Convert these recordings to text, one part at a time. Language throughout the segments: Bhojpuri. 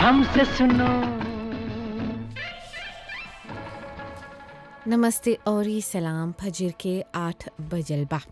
हमसे सुनो नमस्ते और ई सलाम फजर के आठ बजल बा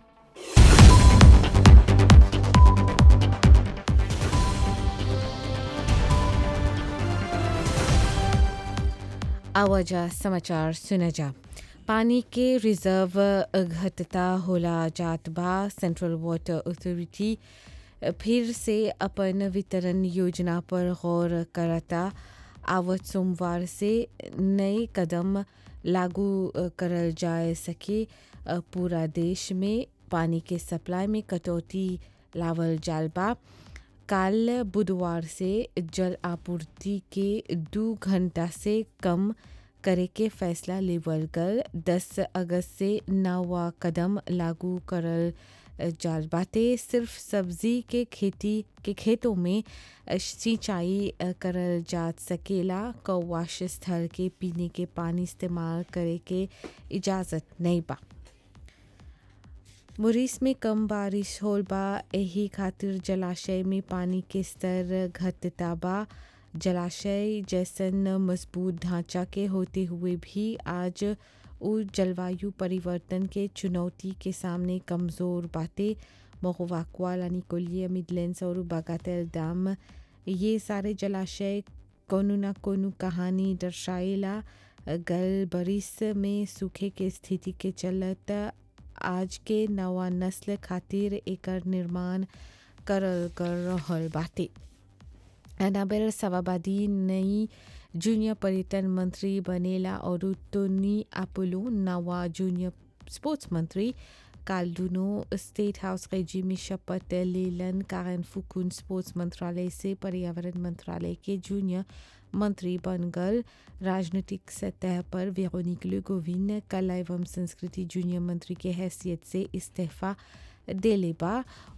आवाजा समाचार सुना जा पानी के रिजर्व घटता होला जात बा सेंट्रल वाटर अथॉरिटी फिर से अपन वितरण योजना पर गौर करता आवत सोमवार से नए कदम लागू अ, करल जा सके अ, पूरा देश में पानी के सप्लाई में कटौती लावल जाल बा काल बुधवार से जल आपूर्ति के दो घंटा से कम करे के फैसला लेवल गल 10 अगस्त से नवा कदम लागू करल जाल बाटे सिर्फ सब्जी के खेती के खेतों में सिंचाई अ, करल जा सकेला कौवाश स्थल के पीने के पानी इस्तेमाल करे के इजाज़त नहीं बा मुरीस में कम बारिश होल बा एही खातिर जलाशय में पानी के स्तर घटता बा जलाशय जैसन मजबूत ढांचा के होते हुए भी आज उ जलवायु परिवर्तन के चुनौती के सामने कमज़ोर बातें महुवाकुआ लानिकोलिया मिडलैंड्स और बागातेल डैम ये सारे जलाशय कोनो न कोनो कहानी दर्शाएला गल बरिस में सूखे के स्थिति के चलत आज के नवा नस्ल खातिर एकर निर्माण करल कर रहल बाटे अनाबेर सवाबादी नई जूनियर पर्यटन मंत्री बनेला और टोनी अपोलो नवा जूनियर स्पोर्ट्स मंत्री काल दुनो स्टेट हाउस रेजी में शपथ लेलन कारण फुकुन स्पोर्ट्स मंत्रालय से पर्यावरण मंत्रालय के जूनियर मंत्री बन गल राजनीतिक सतह पर वेरोनिक गोविंद कला एवं संस्कृति जूनियर मंत्री के हैसियत से इस्तीफा देले बा